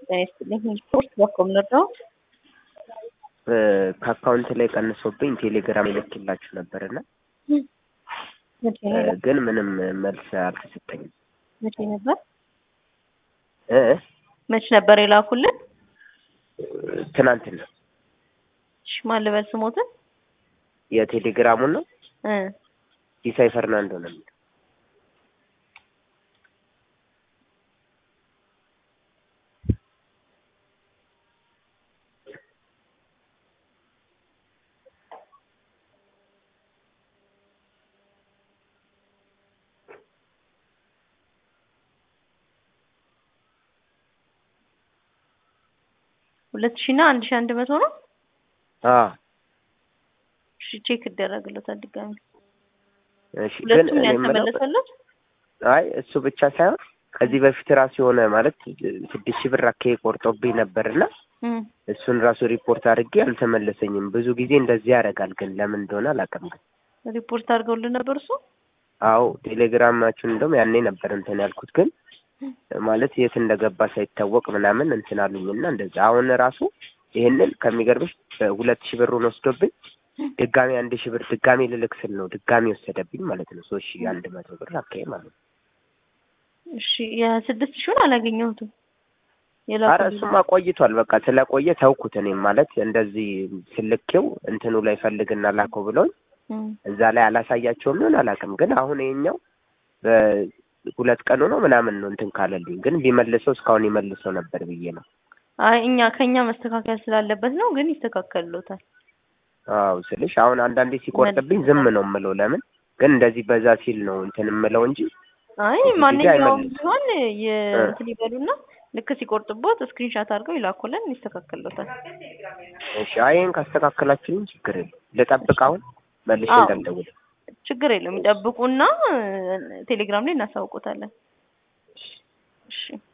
ጤና ይስጥልኝ። ሪፖርት በኮም ነው ከአካውንት ላይ ቀንሶብኝ ቴሌግራም ይልክላችሁ ነበርና መቼ ግን ምንም መልስ አልተሰጠኝም። መቼ ነበር እ መቼ ነበር የላኩልን? ትናንትና እሺ ማን ልበል ስሞትን? የቴሌግራሙን ነው እ ሲሳይ ፈርናንዶ ነው የሚለው። ሁለት ሺህ እና አንድ ሺህ አንድ መቶ ነው። አዎ እሺ ቼክ ይደረግለታል ድጋሚ። እሺ ግን ሁለቱም እኔ የምለው ያልተመለሰለት አይ እሱ ብቻ ሳይሆን ከዚህ በፊት ራሱ የሆነ ማለት ስድስት ሺህ ብር አካባቢ ቆርጦብኝ ነበርና እም እሱን ራሱ ሪፖርት አድርጌ አልተመለሰኝም። ብዙ ጊዜ እንደዚህ ያደርጋል፣ ግን ለምን እንደሆነ አላውቅም። ግን ሪፖርት አድርገውልን ነበር እሱ አዎ ቴሌግራማችሁን እንደውም ያኔ ነበር እንትን ያልኩት፣ ግን ማለት የት እንደገባ ሳይታወቅ ምናምን እንትን አሉኝና እንደዛ አሁን ራሱ ይህንን ከሚገርምሽ ሁለት ሺህ ብሩን ወስዶብኝ ድጋሚ አንድ ሺህ ብር ድጋሚ ልልክ ስል ነው ድጋሚ ወሰደብኝ ማለት ነው። ሶስት ሺህ አንድ መቶ ብር አካባቢ ማለት ነው። እሺ የስድስት ሺውን አላገኘሁትም። አረ የላኩልን እሱማ ቆይቷል። በቃ ስለቆየ ተውኩት። እኔም ማለት እንደዚህ ስልኬው እንትኑ ላይ ፈልግና ላከው ብለውኝ እም እዛ ላይ አላሳያቸውም ይሆን አላውቅም። ግን አሁን ይሄኛው በሁለት ቀኑ ነው ምናምን ነው እንትን ካለልኝ፣ ግን ቢመልሰው እስካሁን ይመልሰው ነበር ብዬ ነው። አይ እኛ ከኛ መስተካከል ስላለበት ነው፣ ግን ይስተካከልሎታል። አዎ ስልሽ አሁን አንዳንዴ ሲቆርጥብኝ ዝም ነው የምለው። ለምን ግን እንደዚህ በዛ ሲል ነው እንትን የምለው እንጂ አይ ብዙ ጊዜ ማንኛውም አይመልስም። ቢሆን እ። የእንትን ይበሉና ልክ ሲቆርጥቦት ስክሪንሻት አድርገው ይላኩልን፣ ይስተካከልሎታል። እሺ አይ ይሄን ካስተካከላችሁልኝ ችግር የለም። ልጠብቅ አሁን መልሼ አዎ። እንዳልደውል። ችግር የለውም። ይጠብቁና ቴሌግራም ላይ እናሳውቆታለን። እሺ